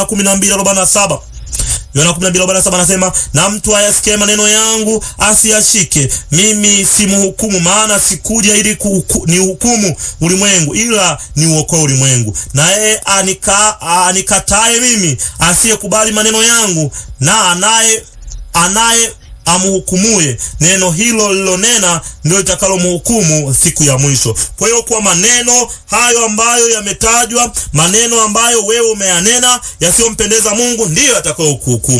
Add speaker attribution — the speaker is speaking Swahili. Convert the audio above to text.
Speaker 1: kumi na mbili arobaini na saba Yohana 12:47 anasema, na mtu ayasikie maneno yangu asiyashike, mimi simhukumu, maana sikuja ili ni hukumu ulimwengu, ila ni uokoe ulimwengu. Na yeye anika, anikataye mimi, asiyekubali maneno yangu, na anaye anaye amhukumuye neno hilo lilonena ndio litakalomhukumu siku ya mwisho. Kwa hiyo kwa maneno hayo ambayo yametajwa, maneno ambayo wewe umeyanena yasiyompendeza Mungu, ndiyo yatakayokuhukumu.